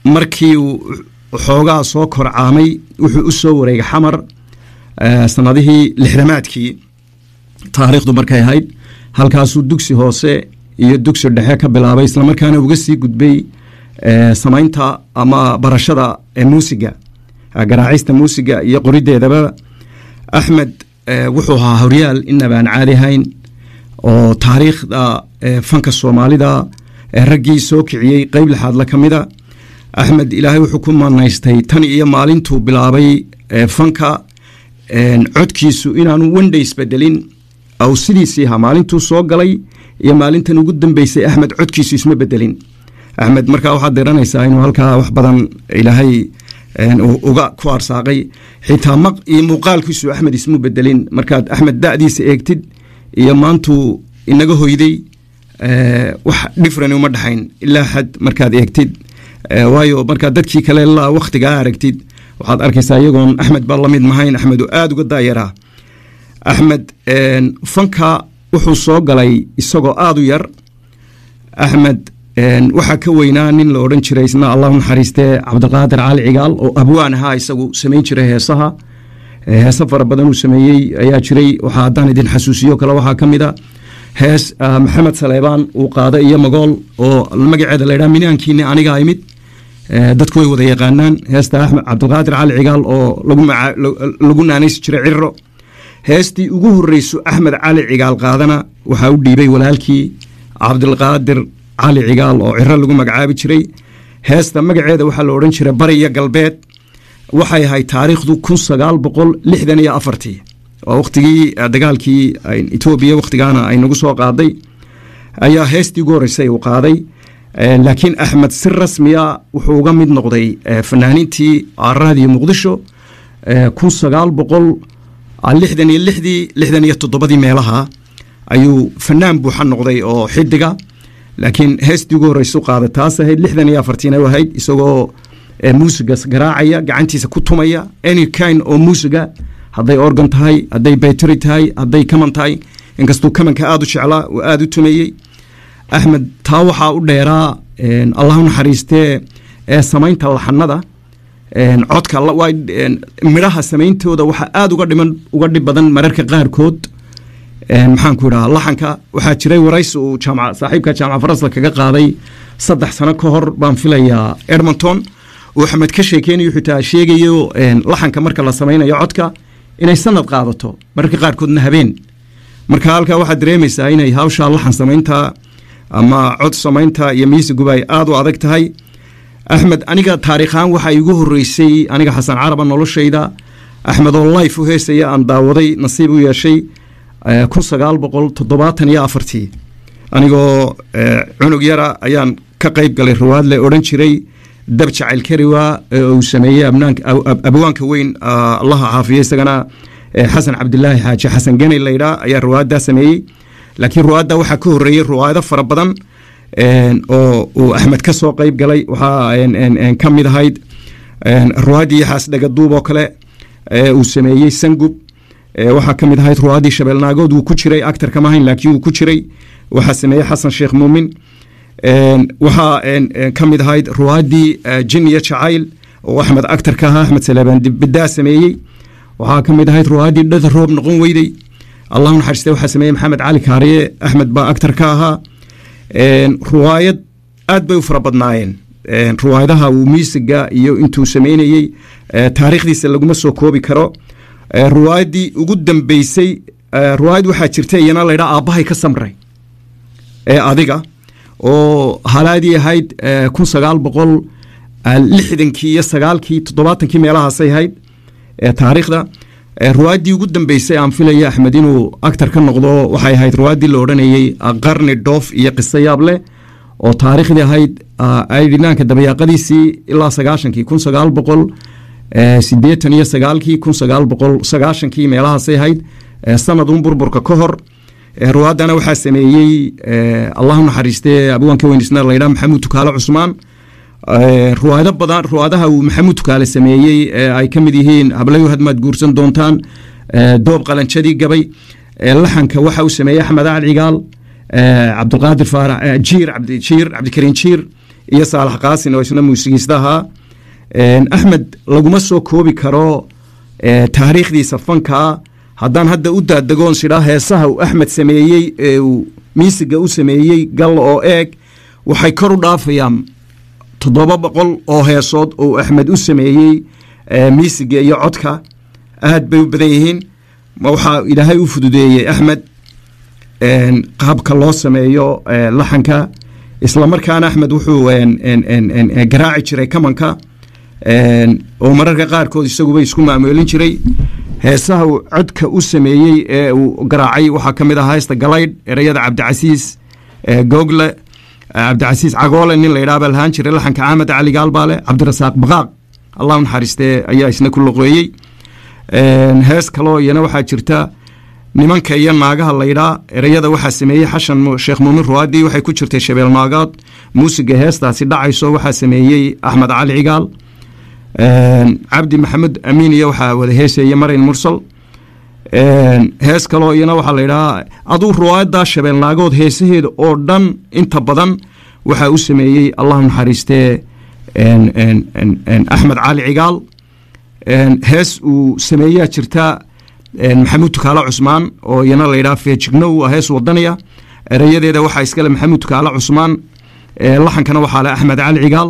markii uu xoogaa soo korcaamay wuxuu u soo wareegay xamar sanadihii lixdamaadkii taariikhdu markay ahayd halkaasuu dugsi hoose iyo dugsi dhexe ka bilaabay islamarkaana uga sii gudbay samaynta ama barashada muusiga garaacista muusiga iyo qorideedaba axmed wuxuu ahaa horyaal inabaan caadi ahayn oo taariikhda fanka soomaalida raggii soo kiciyey qeyb lixaadla ka mida axmed ilaahay wuxuu ku manaystay tan iyo maalintuu bilaabay fanka codkiisu inaanu wendha isbedelin aw sidiisii ahaa maalintuu soo galay iyo maalintan ugu dambeysay axmed codkiisu isma bedelin axmed markaa waxaad diranaysaa inuu halkaa wax badan ilaahay uga ku arsaaqay xitaa maq iyo muuqaalkiisu axmed ismu bedelin markaad axmed da'diisa eegtid iyo maantuu inaga hoyday wax dhifran uma dhexayn ilaa xad markaad eegtid waayo markaad dadkii kale la wakhtigaa aragtid waxaad arkaysaa iyagoon axmed ba lamid mahayn axmed oo aada uga daayaraa axmed fanka wuxuu soo galay isagoo aada u yar axmed waxaa ka weynaa nin la odhan jiray isna allahu naxariistee cabdiqaadir cali cigaal oo abwaan ahaa isagu samayn jiray heesaha heese fara badan uu sameeyey ayaa jiray waxaa haddaan idin xasuusiyo kale waxaa ka mid a hees maxamed saleebaan uu qaada iyo magool oo magaceeda laydhaha minaankiini anigaa imid dadku way wada yaqaanaan heesta axmed cabdiqaadir cali cigaal oo lagu naanaysi jiray cirro heestii ugu horreyso axmed cali cigaal qaadana waxaa u dhiibay walaalkii cabdilqaadir cali cigaal oo ciro lagu magacaabi jiray heesta magaceeda waxaa la odhan jiray bari iyo galbeed waxay ahayd taariikhdu kun sagaal boqol lixdan iyo afartii oo wakhtigii dagaalkii etoobiya wakhtigaana ay nagu soo qaaday ayaa heestii ugu horreysay uu qaaday laakiin axmed si rasmiya wuxuu uga mid noqday fanaaniintii raadiyo muqdisho kun sagaal boqol lixdan iyo lixdii lixdan iyo toddobadii meelaha ayuu fanaan buuxa noqday oo xidiga laakiin heestii ugu horreysu qaada taas ahayd lixdan iyo afartiina ahayd isagoo muusiga garaacaya gacantiisa ku tumaya any kind oo muusiga hadday organ tahay hadday bayteri tahay hadday kaman tahay inkastuu kamanka aada u jeclaa oo aada u tumeeyey axmed taa waxaa u dheeraa allahu naxariistee ee samaynta laxanada codka midhaha samayntooda waxaa aada uga dhiman uga dhib badan mararka qaarkood maxaan ku idhaha laxanka waxaa jiray waraysi uu jaamac saaxiibka jaamac farasla kaga qaaday saddex sano ka hor baan filayaa edmonton uu axmed ka sheekeynayo xitaa sheegayo laxanka marka la samaynayo codka inay sanad qaadato mararka qaarkoodna habeen marka halkaa waxaad dareemaysaa inay hawshaa laxan samaynta ama cod samaynta iyo miisiguba ay aada u adag tahay axmed aniga taariikhaan waxaa igu horreysay aniga xasan caraba noloshayda axmed oo life u heesaya aan daawaday nasiib u yeeshay kun sagaal boqol toddobaatan iyo afartii anigoo cunug yara ayaan ka qayb galay rawaadle odhan jiray dab jacayl kariwa uu sameeyey abwaanka weyn allaha caafiya isagana xasan cabdilaahi xaaji xasan geney laydhaa ayaa ruwaaddaa sameeyey laakiin ruwaadda waxaa ka horreeyey ruwaado fara badan oo uu axmed ka soo qayb galay waxaa ka mid ahayd ruwaaddii yaxaas dhagaduub oo kale uu sameeyey sangub waxaa ka mid ahayd ruwaaddii shabeelnaagood wuu ku jiray actor kama ahayn laakiin wuu ku jiray waxaa sameeyey xasan sheekh muumin waxaa ka mid ahayd ruwaaddii jin iyo jacayl oo axmed actor ka ahaa axmed salaabaan bidaa sameeyey waxaa ka mid ahayd ruwaaddii dhada roob noqon weyday allahu naxariiste waxaa sameeyey maxamed cali kaariye axmed baa actor ka ahaa ruwaayad aad bay u fara badnaayeen ruwaayadaha uu miisiga iyo intuu sameynayey taariikhdiisa laguma soo koobi karo ruwaayaddii ugu dambeysay ruwaayad waxaa jirta iyana laydhaa aabbahay ka samray ee adiga oo halaadii ahayd kun sagaal boqol lixdankii iyo sagaalkii toddobaatankii meelahaasay ahayd taariikhda ruwaaddii ugu dambeysay aan filaya axmed inuu actor ka noqdo waxay ahayd ruwaaddii la odhanayey qarni dhoof iyo qiso yaab leh oo taariikhdii ahayd aydhinaanka dabayaaqadiisii ilaa sagaashankii kun sagaal boqol sideetan iyo sagaalkii kun sagaal boqol sagaashankii meelahaasay ahayd sanadun burburka ka hor ruwaaddana waxaa sameeyey allahu naxariiste abwaanka weynisna laydhaa maxamuud tukaale cusmaan ruwaado badan ruwaadaha uu maxamuud tukaale sameeyey ay ka mid yihiin hablayo hadmaad guursan doontaan doob qalanjadii gabay laxanka waxa uu sameeyey axmed acal cigaal cabdulqaadir faarax jiir jiir cabdikariin jiir iyo saalax qaasin oo isna muusigiista ahaa axmed laguma soo koobi karo taariikhdiisa fankaa haddaan hadda u daadagoon sidhaa heesaha uu axmed sameeyey ee uu miisiga u sameeyey gal oo eeg waxay kor u dhaafayaan toddoba boqol oo heesood oo axmed u sameeyey miisiga iyo codka aad bay u badan yihiin waxaa ilaahay u fududeeyey axmed qaabka loo sameeyo laxanka islamarkaana axmed wuxuu garaaci jiray kamanka oo mararka qaarkood isaguba isku maamoolin jiray heesaha uu codka u sameeyey ee uu garaacay waxaa ka mid ah heesta galaydh ereyada cabdicasiis google cabdicasiis cagoole nin la yidhaha baa lahaan jiray laxanka axmed cali gaalbaale cabdirasaaq baqaaq allah naxariistee ayaa isna ku loqeeyey hees kaloo iyana waxaa jirta nimanka iyo naagaha laydhaa ereyada waxaa sameeyey xashan sheekh muumin ruwaadi waxay ku jirtay shabeel naagaad muusiga heestaasi dhacayso waxaa sameeyey axmed cali cigaal cabdi maxamed amiin iyo waxaa wada heesaya marin mursal hees kaloo iyana waxaa laydhahaa aduu ruwaayaddaa shabeel naagood heesaheeda oo dhan inta badan waxaa u sameeyey allahu naxariistee axmed cali cigaal hees uu sameeyaa jirta maxamuud tukaale cusmaan oo iyana layidhaha feejigno waa hees wadaniya ereyadeeda waxaa iskale maxamuud tukaale cusmaan laxankana waxaa le axmed cali cigaal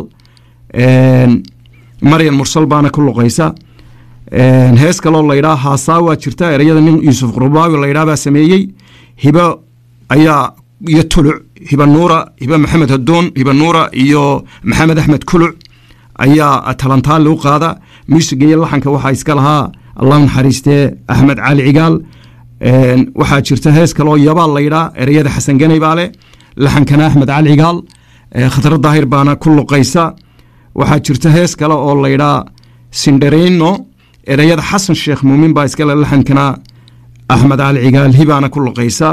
maryan mursal baana ku luqaysa hees kaloo laydhaa haasaa waa jirta ereyada nin yuusuf qurbaawi laydhaa baa sameeyey hibo ayaa iyo tuluc hiba nuura hiba maxamed hadoon hiba nuura iyo maxamed axmed kuluc ayaa talantaali u qaada muusiga iyo laxanka waxaa iska lahaa allah naxariistee axmed cali cigaal waxaa jirta hees kaloo yabaal laydhaa ereyada xasan ganay baa leh laxankana axmed cali cigaal khatro daahir baana ku luqaysa waxaa jirta hees kale oo laydhaa sindareyno ereyada xasan sheekh muumin baa iskale laxankana axmed cali cigaal hibaana ku luqaysa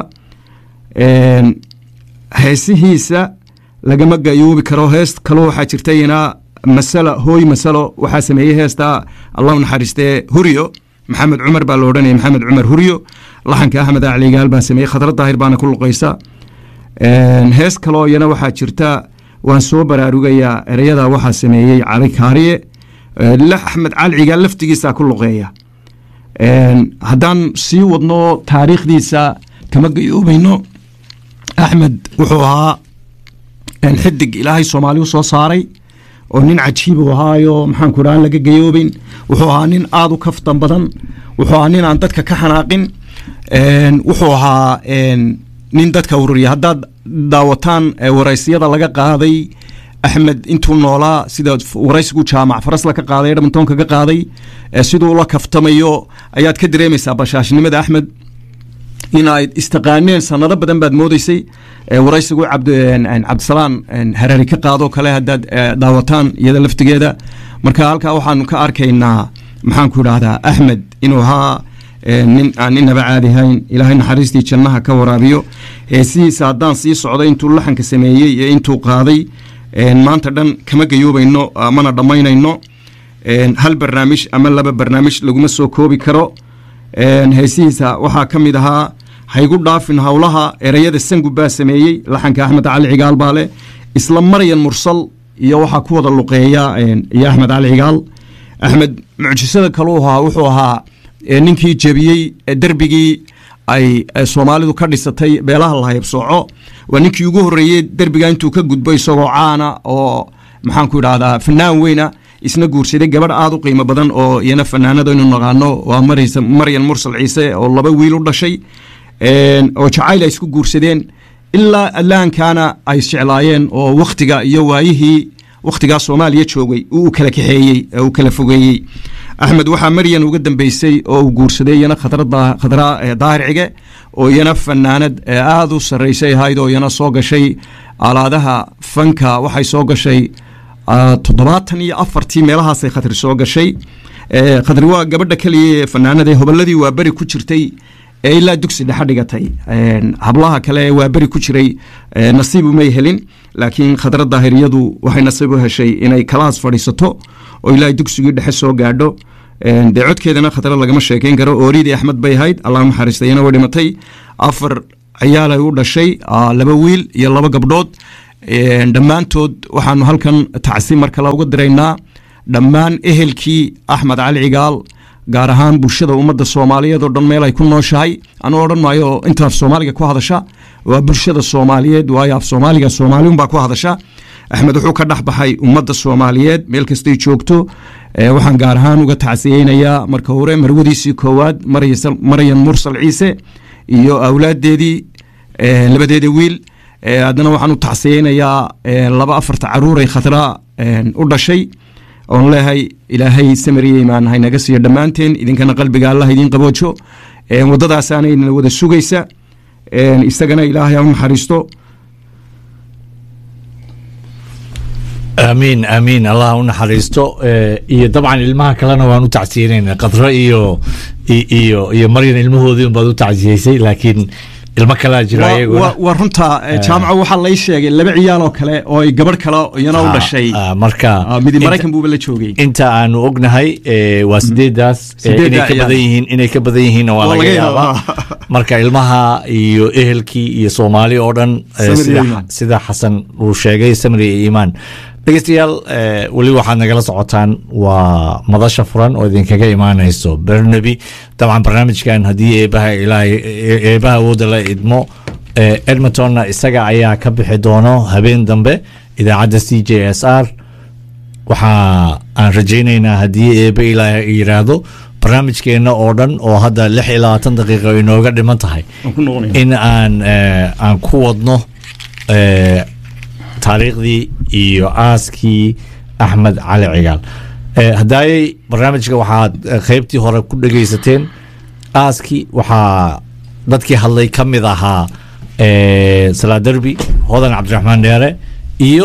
heesihiisa lagama gayoobi karo hees kaloo waxaa jirta ina masalo hooy masalo waxaa sameeyey heesta allahu naxariistee huryo maxamed cumar baa la odhanaya maxamed cumar huryo laxanka axmed cali cigaal baa sameeyey khadra daahir baana ku luqaysa hees kaloo iyana waxaa jirta waan soo baraarugayaa ereyada waxaa sameeyey cali kaariye axmed cali cigaal laftigiisa ku luqeeya haddaan sii wadno taariikhdiisa kama gayoobayno axmed wuxuu ahaa xidig ilaahay soomaali u soo saaray oo nin cajiib u ahaayo maxaanku dhaha aan laga gayoobeyn wuxuu ahaa nin aada u kaftan badan wuxuu ahaa nin aan dadka ka xanaaqin wuxuu ahaa nin dadka ururiya haddaad daawataan waraysyada laga qaaday axmed intuu noolaa sida waraysigu jaamac farasla ka qaaday edmontonka ka qaaday siduu la kaftamayo ayaad ka dareemaysaa bashaashnimada axmed in ay istaqaaneen sanado badan baad moodeysay waraysigu cabdisalaan hareeri ka qaadoo kale haddaad daawataan iyada laftigeeda marka halkaa waxaanu ka arkaynaa maxaanku idhaahdaa axmed inuu ahaa nin aan inaba caadi hayn ilaahay naxariistii jannaha ka waraabiyo heesihiisa haddaan sii socday intuu laxanka sameeyey iyo intuu qaaday maanta dhan kama gayoobayno mana dhammaynayno hal barnaamij ama laba barnaamij laguma soo koobi karo heesihiisa waxaa ka mid ahaa haygu dhaafin howlaha ereyada sangub baa sameeyey laxanka axmed cali cigaal baa leh isla maryan mursal iyo waxaa ku wada luqeeya iyo axmed cali cigaal axmed mucjisada kaluu ahaa wuxuu ahaa ninkii jebiyey derbigii ay soomaalidu ka dhisatay beelaha lahaybsooco waa ninkii ugu horreeyey derbiga intuu ka gudbo isagoo caana oo maxaanku idhahdaa fanaan weyna isna guursaday gabadh aada u qiimo badan oo iyana fanaanada inu naqaano waa maryan mursal ciise oo laba wiil u dhashay oo jacayl ay isku guursadeen ilaa adlaankana ay isjeclaayeen oo wakhtiga iyo waayihii wakhtigaa soomaaliya joogay uu kala kaxeeyey uu kala fogeeyey axmed waxaa maryan uga dambeysay oo uu guursaday iyana khadra daahir cige oo iyana fanaanad aada u sarreysay ahayd oo iyana soo gashay alaadaha fanka waxay soo gashay toddobaatan iyo afartii meelahaasay khatri soo gashay khadri waa gabadha keliya fanaanada hobolladii waa beri ku jirtay ee ilaa dugsi dhexa dhigatay hablaha kale waa beri ku jiray nasiib umay helin laakiin khadra daahiriyadu waxay nasiib u heshay inay kalaas fadhiisato oo ilaa dugsigii dhexe soo gaadho dee codkeedana khadra lagama sheekeyn karo ooridii axmed bay ahayd allah naxariistayana way dhimatay afar ciyaalay u dhashay laba wiil iyo laba gabdhood dhammaantood waxaanu halkan tacsi mar kale uga diraynaa dhammaan ehelkii axmed cali cigaal gaar ahaan bulshada ummadda soomaaliyeed oo dhan meel ay ku nooshahay anuu odhan maayo inta af soomaaliga ku hadasha waa bulshada soomaaliyeed waayo af soomaaliga soomaaliunbaa ku hadasha axmed wuxuu ka dhex baxay ummadda soomaaliyeed meel kastay joogto waxaan gaar ahaan uga tacsiyeynayaa marka hore marwadiisii koowaad maryan mursal ciise iyo awlaadeedii labadeeda wiil haddana waxaan u tacsiyeynayaa laba afarta caruuray khadraa u dhashay oon leehay ilaahay samariya imaan haynaga siiyo dhammaanteen idinkana qalbiga allah idiin qaboojo waddadaasaanayna wada sugaysa isagana ilaahay ha u naxariisto aamiin aamiin allah u naxariisto iyo dabcan ilmaha kalena waan u tacsiyeynayna qadro iyo iyo iyo maryan ilmahoodii unbaad u tacsiyeysay laakiin ilmo kalaa jira iyaguna waa runta jaamaco waxaa lay sheegay laba ciyaal oo kale oo ay gabadh kale iyana u dhashay marka midi maraykan buuba la joogay inta aanu ognahay waa sideedaas inay ka badan yihiin inay ka badan yihiinna waa laga yaabaa marka ilmaha iyo ehelkii iyo soomaali oo dhan sida xasan uu sheegay samri iyo iimaan dhegeystayaal weli waxaad nagala socotaan waa madasha furan oo idinkaga imaanayso bernaby dabcan barnaamijkan haddii eebaha eebaha awooda la idmo edmontonna isaga ayaa ka bixi doono habeen dambe idaacadda c j s r waxa aan rajaynaynaa haddii eebe ilaa yiraahdo barnaamijkeenna oo dhan oo hadda lix iyo labaatan daqiiqa inooga dhiman tahay in aan aan ku wadno taariikhdii iyo aaskii axmed cali cigaal haddaayey barnaamijka waxaad qeybtii hore ku dhegeysateen aaskii waxaa dadkii hadlay ka mid ahaa salaaderbi hodan cabdiraxmaan dheere iyo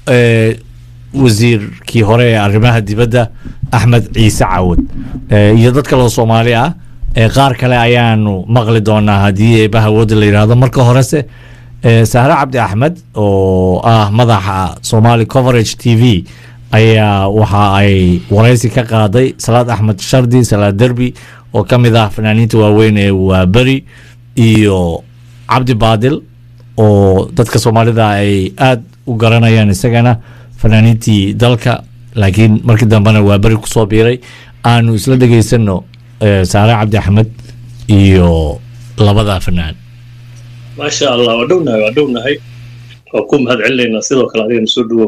wasiirkii hore ee arrimaha dibadda axmed ciise cawad iyo dad kaloo soomaali ah qaar kale ayaanu maqli doonaa haddii eebaha wooda la yidhaahdo marka horese sahre cabdi axmed oo ah madaxa somali coverage t v ayaa waxa ay waraysi ka qaaday salaad axmed shardi salaad derbi oo ka mid ah fanaaniinta waaweyn ee waaberi iyo cabdi baadil oo dadka soomaalida ay aada u garanayaan isagana fanaaniintii dalka laakiin markii dambena waaberi kusoo biiray aanu isla dhegeysano sahre cabdi axmed iyo labada fanaan maasha allah waa dhownahay waa dhownahay waa ku mahad celinaynaa sidoo kale adigana soo dhawow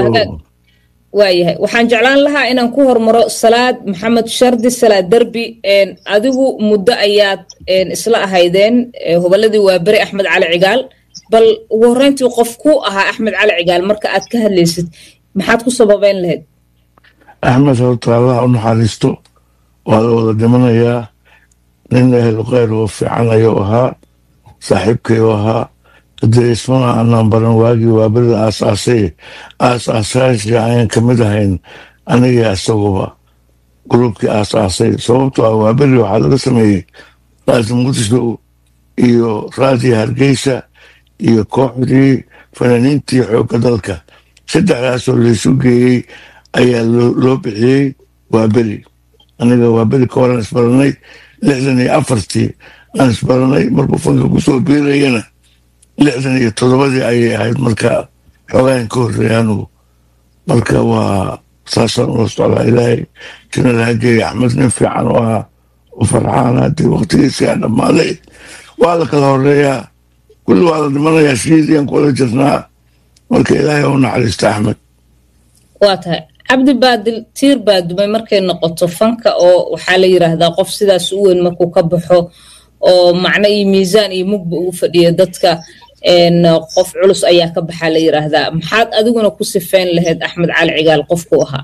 waayahay waxaan jeclaan lahaa inaan ku hormaro salaad maxamed shardi salaad derbi adigu muddo ayaad isla ahaydeen hoballadii waa beri axmed cali cigaal bal ugu horreyntii qof ku ahaa axmed cali cigaal marka aad ka hadlaysid maxaad ku sababeyn lahayd axmed horta allah u naxariisto waa la wada dhimanayaa nin ehlu kheyr oo fiican ayuu ahaa saaxiibkay u ahaa hadee ismana aanaan baran waagii waaberida aasaasay aasaasayaashii ayaan ka mid ahayn anigii isaguba gurubkii aasaasay sababto ah waaberi waxaa laga sameeyey raadi muqdisho iyo raadii hargeysa iyo kooxdii fanaaniintii xoogga dalka saddexdaasoo laysu geeyey ayaa loo bixiyey waaberi aniga waaberi ka horan isbaranay lixdan iyo afartii aan isbaranay markuu fanka kusoo biirayana lixdan iyo toddobadii ayay ahayd marka xoogaan ka horreeya anugu marka waa saasaan ula socdaa ilaahay jina laha geeya axmed nin fiican oo ahaa u farxaan haddii waqtigiisii aan dhammaaday waa la kala horeeyaa kulli waa la dhimanayaa shiidiyaan ku wada jirnaa marka ilaahay u naxariista axmed waa tahay cabdi baadil tiir baa dumay markay noqoto fanka oo waxaa la yiraahdaa qof sidaas u weyn markuu ka baxo oo macno iyo miisaan iyo mugba ugu fadhiya dadka qof culus ayaa ka baxaa la yiraahdaa maxaad adiguna ku sifeyn lahayd axmed cali cigaal qofku ahaa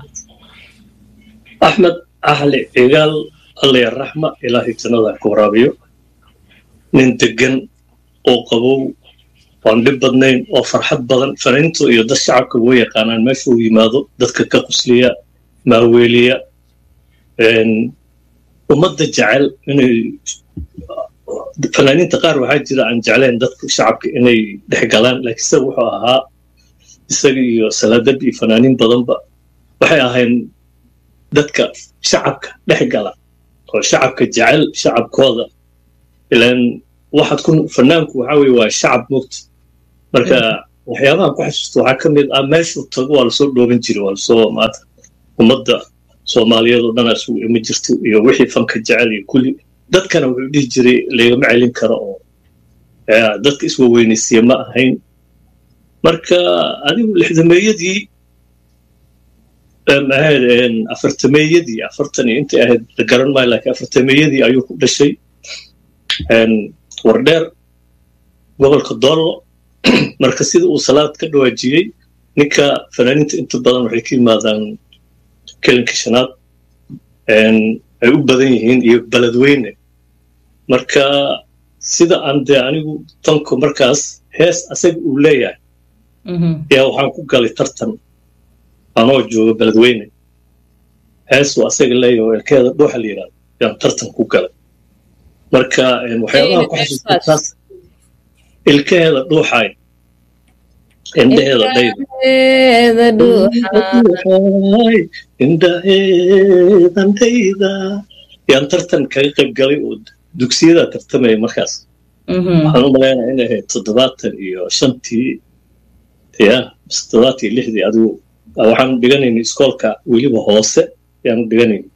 axmed cali cigaal allaya raxma ilaahay jannada ku waraabiyo nin degan oo qabow waan dhib badnayn oo farxad badan fanaaniintu iyo dad shacabka ugu yaqaanaan meesha uu yimaado dadka ka qusliya maaweeliya ummadda jecel inay fanaaniinta qaar waxaa jira aan jeclayn dadka shacabka inay dhex galaan laakiin isaga wuxuu ahaa isaga iyo salaadad iyo fanaaniin badanba waxay ahayn dadka shacabka dhex gala oo shacabka jecel shacabkooda ilaan waxaad ku fanaanku waxaa weye waa shacab mugta marka waxyaabahan ku xasuusta waxaa ka mid ah meeshuu tago waa lasoo dhooban jiray waa lasoo maata ummadda soomaaliyeed oo dhan isugu ima jirto iyo wixii fanka jecel iyo kulli dadkana wuxuu dhihi jiray laygama celin karo oo dadka iswaweynaysiya ma ahayn marka adigu lixdameeyadii ahayd afartameeyadii afartan iyo intay ahayd la garan maayo laakiin afartameeyadii ayuu ku dhashay wardheer gobolka doollo marka sida uu salaad ka dhawaajiyey ninka fanaaniinta inta badan waxay ka yimaadaan kelinka shanaad ay u badan yihiin iyo beledweyne marka sida aan dee anigu tanko markaas hees asaga uu leeyahay yaa waxaan ku galay tartan anoo jooga beledweyne heesuu asaga leeyahay oo elkeeda dhuuxa la yidhahdo yaan tartan ku galay marka waxyaabaha ku xasuusta taas ilkaheeda dhuuxaay indhaheeda indhaheedan dhayda yaan tartan kaga qayb galay oo dugsiyada tartamaya markaas waxaan u malaynaya inay ahayd toddobaatan iyo shantii ya toddobaatan iyo lixdii adigu waxaan dhiganayna iskoolka weliba hoose yaan dhiganayna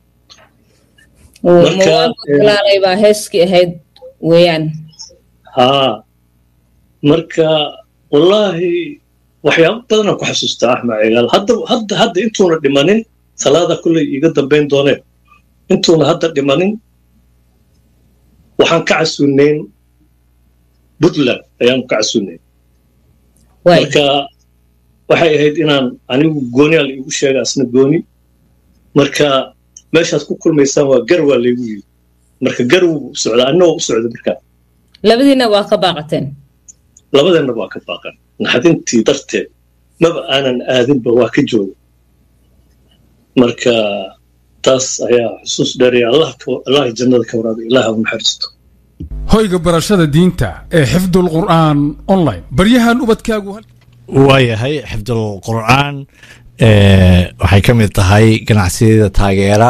baa heeskii ahayd weeyaan haa marka wallaahi waxyaabo badanaan ku xasuustaa axmed cigaal hadda hadda hadda intuuna dhimanin salaada kulley iiga dambayn dooneen intuuna hadda dhimanin waxaan ka casuunayn puntland ayaanu ka casuunayn marka waxay ahayd inaan anigu gooniyaa la iigu sheega asna gooni marka meeshaad ku kulmaysaan waa gar waa laygu yidhi marka gar wuu u socdaa annagoo u socda markaa labadiina waa ka baaqateen labadeenna waa ka baaqan naxdintii darteed maba aanan aadinba waa ka jooga marka taas ayaa xusuus dheeraya allah jannada ka waraabay ilaah u naxariisto hoyga barashada diinta ee xifdul qur'aan online baryahan ubadkaagu waayahay xifdul qur'aan waxay ka mid tahay ganacsiyada taageera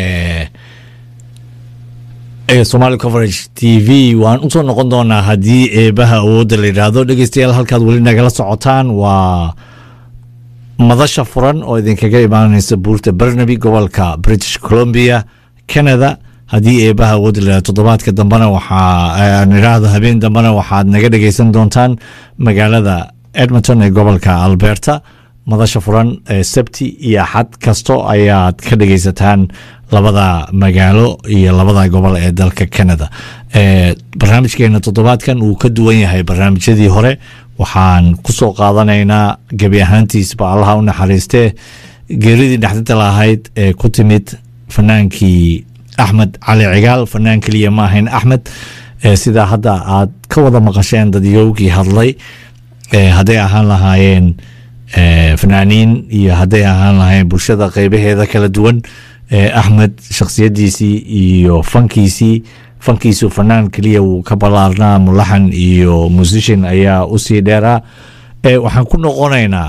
ee somali coverage t v waan usoo noqon doonaa haddii eebaha awoodda la yidhaahdo dhegeystayaal halkaad weli nagala socotaan waa madasha furan oo idinkaga imaanaysa buurta barnaby gobolka british columbia canada haddii eebaha awoodda la yidhahdo toddobaadka dambena waxaa nidhaahdo habeen dambena waxaad naga dhegeysan doontaan magaalada edmonton ee gobolka alberta madasha furan ee sabti iyo axad kasto ayaad ka dhegeysataan labada magaalo iyo labada gobol ee dalka canada barnaamijkeena toddobaadkan uu ka duwan yahay barnaamijyadii hore waxaan kusoo qaadanaynaa gebi ahaantiisba allaha u naxariistee geeridii dhexdinta lahayd ee ku timid fanaankii axmed cali cigaal fanaan keliya ma ahayn axmed sidaa hadda aad ka wada maqasheen dadyowgii hadlay hadday ahaan lahaayeen fanaaniin iyo hadday ahaan lahayn bulshada qeybaheeda kala duwan axmed shakhsiyadiisii iyo fankiisii fankiisu fanaan keliya wuu ka ballaarnaa mulaxan iyo musician ayaa usii dheeraa waxaan ku noqonaynaa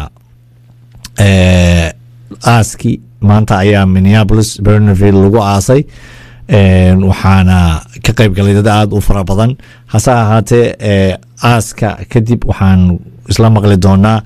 aaski maanta ayaa minneapolis berneville lagu aasay waxaana ka qayb galay dad aada u fara badan hase ahaatee aaska kadib waxaan isla maqli doonaa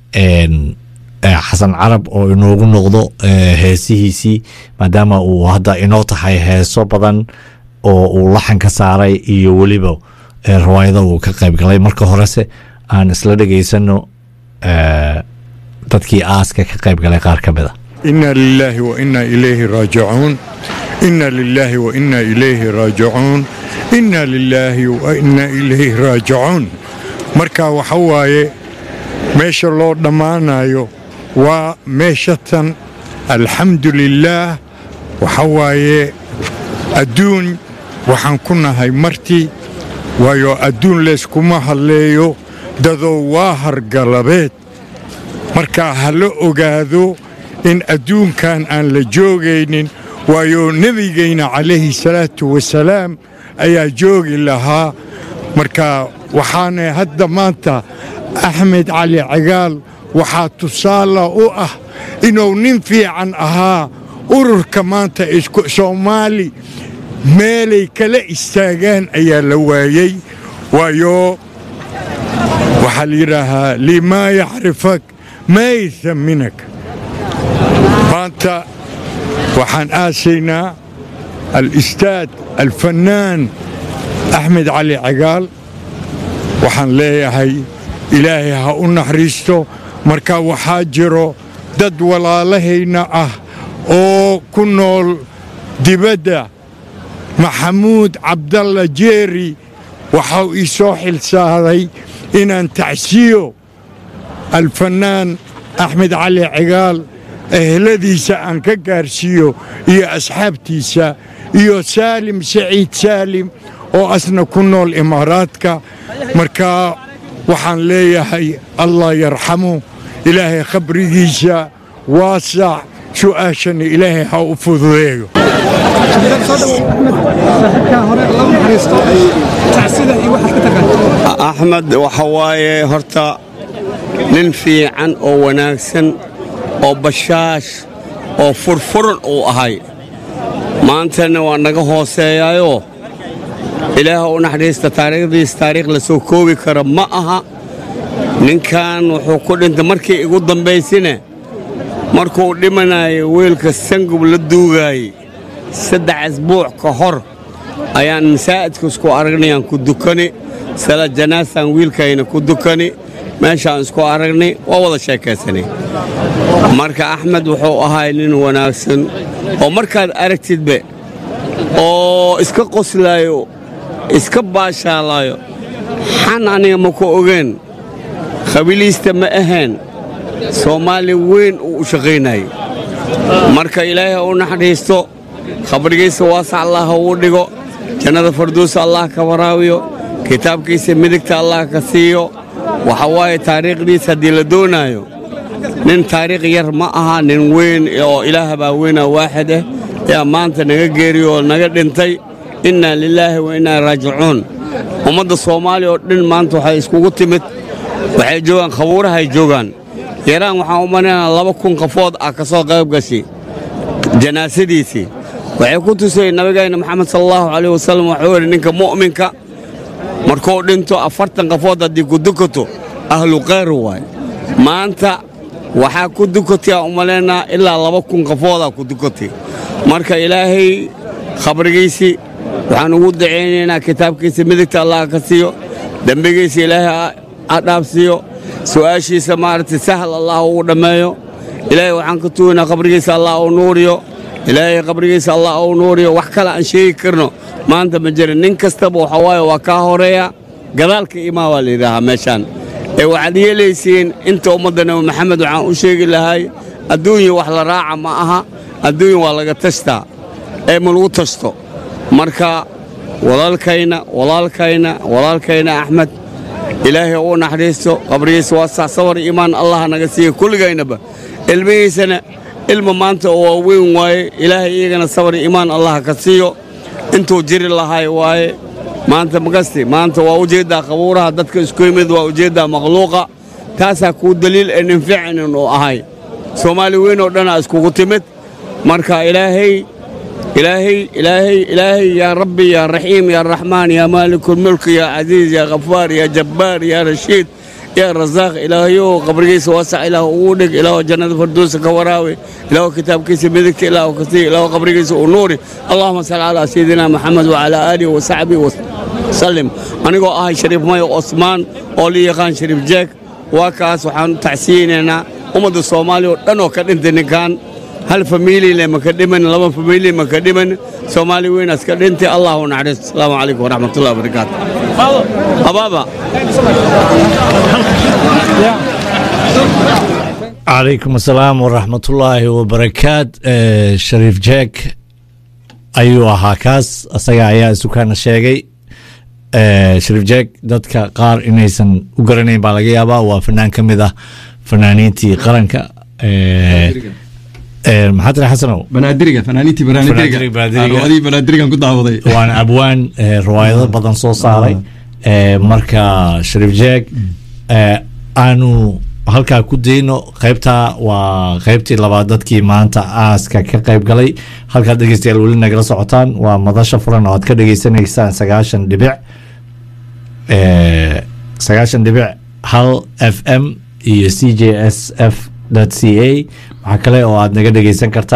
xasan carab oo inoogu noqdo heesihiisii maadaama uu hadda inoo tahay heeso badan oo uu laxan ka saaray iyo weliba riwaayada uu ka qayb galay marka horese aan isla dhegaysano dadkii aaska ka qayb galay qaar ka mid a إنا لله وإنا إليه راجعون إنا لله وإنا إليه راجعون إنا لله وإنا إليه راجعون marka waxa waaye meesha loo dhammaanayo waa meeshatan alxamdu lilaah waxa waaye adduun waxaan ku nahay marti waayo adduun layskuma hadleeyo dadow waa hargalabeed marka ha la ogaado in adduunkan aan la joogaynin waayo nebigayna calayhi salaatu wasalaam ayaa joogi lahaa marka waxaana hadda maanta axmed cali cagaal waxaa tusaala u ah inuu nin fiican ahaa ururka maanta soomaali meelay kala istaagaan ayaa la waayey waayo waxaa la yidhaahaa limaa yacrifak maa yahaminak maanta waxaan aasaynaa alistaad alfannaan axmed cali cagaal waxaan leeyahay ilaahay ha u naxariisto marka waxaa jiro dad walaalahayna ah oo ku nool dibadda maxamuud cabdalla jeeri waxau ii soo xilsaaday inaan tacsiyo alfannaan axmed cali cigaal eheladiisa aan ka gaarsiiyo iyo asxaabtiisa iyo saalim saciid saalim oo asna ku nool imaaraadka marka waxaan leeyahay allah yarxamu ilaahay khabrigiisa waasac su'aashana ilaahay ha u fududeeyo axmed waxa waaye horta nin fiican oo wanaagsan oo bashaash oo furfuran uu ahay maantana waa naga hooseeyaayoo ilaaha u naxdhiista taariikhdiis taariikh la soo koobi kara ma aha ninkan wuxuu ku dhintay markii igu dambaysine markuu dhimanayo wiilka sangub la duugaayey saddex asbuuc ka hor ayaan masaa'idka isku aragnayaan ku dukani sala janaasaan wiilkayna ku dukani meeshaan isku aragnay waa wada sheekaysanay marka axmed wuxuu ahay nin wanaagsan oo markaad aragtidbe oo iska qoslaayo iska baashaalaayo xan aniga ma ku ogeen khabiliista ma ahayn soomaali weyn uu u shaqaynayay marka ilaahay ha u naxdhiisto khabrigiisa waasac allah ha uu dhigo jannada farduusa allah ka waraabiyo kitaabkiisa midigta allah ka siiyo waxa waaye taariikhdiisa haddii la doonaayo nin taariikh yar ma aha nin weyn oo ilaah baa weynaa waaxid ah yaa maanta naga geeriyo oo naga dhintay innaa lilaahi wa innaa raajicuun ummadda soomaaliya oo dhan maanta waxay iskugu timid waxay joogaan khabuurahay joogaan yaraan waxaan u malaynaa laba kun qafood ah ka soo qayb gashay janaasadiisii waxay ku tusay nabigayna maxamed sala allahu calayh wasallam waxuu yidhi ninka mu'minka markuu dhinto afartan qafood haddii ku dukato ahlu khayr waay maanta waxaa ku dukatay aan u malaynaa ilaa laba kun qafoodaa ku dukatay marka ilaahay khabrigiisii waxaan ugu dacaynaynaa kitaabkiisa midigta allah ka siiyo dembigiisa ilaahay ha dhaafsiiyo su'aashiisa maaragtay sahal allah ugu dhammeeyo ilaahay waxaan ka tugaynaa qabrigiisa allah u nuuriyo ilaahay qabrigiisa allah u nuuriyo wax kale aan sheegi karno maanta ma jirin nin kastaba waxa waaye waa kaa horeeya gadaalka imaa waa la yidhaahaa meeshaan ee waxaad yeelaysiin inta ummadda nabi maxamed waxaan u sheegi lahay adduunya wax la raaca ma aha adduunya waa laga tashtaa ee ma lagu tashto marka walaalkayna walaalkayna walaalkayna axmed ilaahay u naxariisto qabrigiisa waa sax sabar iimaan allah naga siiya kulligaynaba ilmihiisana ilma maanta oo waa weyn waaye ilaahay iyagana sabar iimaan allah ka siiyo intuu jiri lahay waaye maanta makasti maanta waa ujeeddaa qabuuraha dadka isku yimid waa ujeeddaa makhluuqa taasaa kuu daliil ee nin ficinin uu ahay soomaali weyn oo dhanaa iskugu timid marka ilaahay ilaahay ilaahay ilaahay yaa rabbi yaa raxiim yaa raxmaan yaa maalikulmulk yaa casiiz yaa khafaar yaa jabbaar yaa rashiid yaa rasaaq ilaahayow qabrigiisa waasac ilaah ugu dhig ilaah jannada farduusa ka waraawi ilaah kitaabkiisa midigta ilaah ka sii ilaah qabrigiisa u nuuri allahuma salli calaa sayidina maxamed wacalaa aalihi wasaxbihi wasalim anigoo ahay shariif mayo osmaan oo la yaqaan shariif jeeg waa kaas waxaan u tacsiyeynaynaa ummadda soomaaliya oo dhan oo ka dhintay ninkan hal famiilile maka dhiman laba famiili maka dhiman soomaali weynaas ka dhintay allah u naxariisto asalaamu calaykum waraxmatullahi wabarakaatu abaaba calaykum asalaam waraxmatullaahi wabarakaat shariif jeeg ayuu ahaa kaas asaga ayaa isukaana sheegay shariif jeeg dadka qaar inaysan u garanayn baa laga yaabaa waa fanaan ka mid ah fanaaniintii qaranka maxaa tiri xasanow banaadiriga fanaaniintii Banaadiriga, banaadiriga. banaadiriga banaadirigan ku daawaday waana abwaan eh, riwaayado badan soo saaray Eh, marka shariif jeeg eh, aanu halkaa ku dayno qaybtaa waa qaybtii labaad dadkii maanta aaska ka qayb galay halkaad dhegeystayaal weli nagala socotaan waa madasha furan oo aad ka dhegeysanaysaan sagaashan dhibic eh, sagaashan dhibic hal f m iyo c j s f c a waxaa kale oo aad naga dhegeysan kartaa